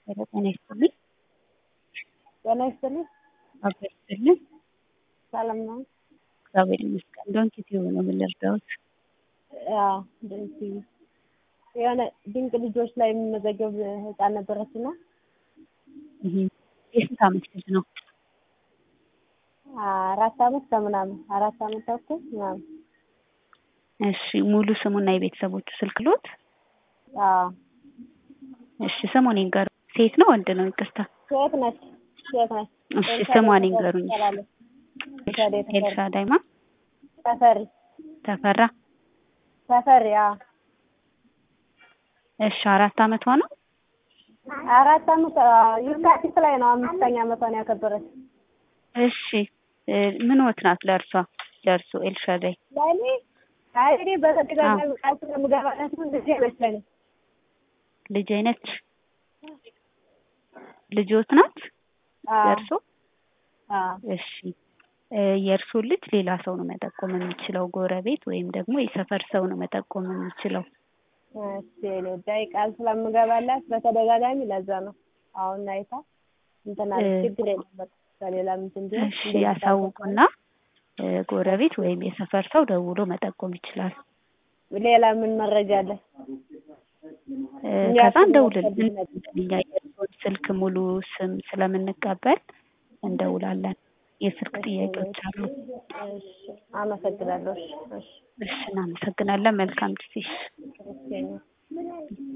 ሄሎ ጤና ይስጥልኝ። ጤና ይስጥልኝ። አብሮ ይስጥልኝ። ሰላም ነው? እግዚአብሔር ይመስገን። ዶንኪ ቲዩብ ነው ምን ልርዳዎት? አዎ ዶንኪ የሆነ ድንቅ ልጆች ላይ የሚመዘገብ ህፃን ነበረች እና እህ የስንት ዓመት ልጅ ነው? አራት አመት ከምናምን አራት አመት ተኩል ምናምን። እሺ ሙሉ ስሙና የቤተሰቦቹ ስልክ ሎት? አዎ እሺ ስሙን ይንገሩ። ሴት ነው ወንድ ነው? ይቅርታ። ሴት ነች ሴት ነች። እሺ ስሟን ይንገሩኝ። ትባላለች። ኤልሻዳይ ተፈሪ ኤልሻዳይ ማ ተፈሪ ተፈራ። ተፈሪ አዎ እሺ አራት አመቷ ነው? አራት አመት የካቲት ላይ ነው አምስተኛ አመቷን ያከበረች። እሺ ምን ወት ናት ለእርሷ ለእርሱ ኤልሻዳይ? ለእኔ አይ እኔ በተደጋጋሚ ቃል ስለምገባላት ነው እንደዚህ አይመስለኝም። ልጅ አይነት ልጆት ናት አዎ ለእርሶ? አዎ እሺ የእርሶን ልጅ ሌላ ሰው ነው መጠቆም የሚችለው፣ ጎረቤት ወይም ደግሞ የሰፈር ሰው ነው መጠቆም የሚችለው። እሺ እኔ ጉዳይ ቃል ስለምገባላት በተደጋጋሚ ለዛ ነው አሁን አይታ እንትን አለች። እ- ችግር የለም በቃ ከሌላ እንትን ቢሆን እሺ እንደዚህ ያሳውቁና እ፣ ጎረቤት ወይም የሰፈር ሰው ደውሎ መጠቆም ይችላል። ሌላ ምን መረጃ አለ? እ፣ እኛ ከዛ ስለ እንደውልልን ወሰድን እኛ የእርስዎን ስልክ ሙሉ ስም ስለምንቀበል እንደውላለን። የስልክ ጥያቄዎች አሉ። እሺ አመሰግናለሁ። እሺ እሺ እሺ እናመሰግናለን። መልካም ጊዜ። እሺ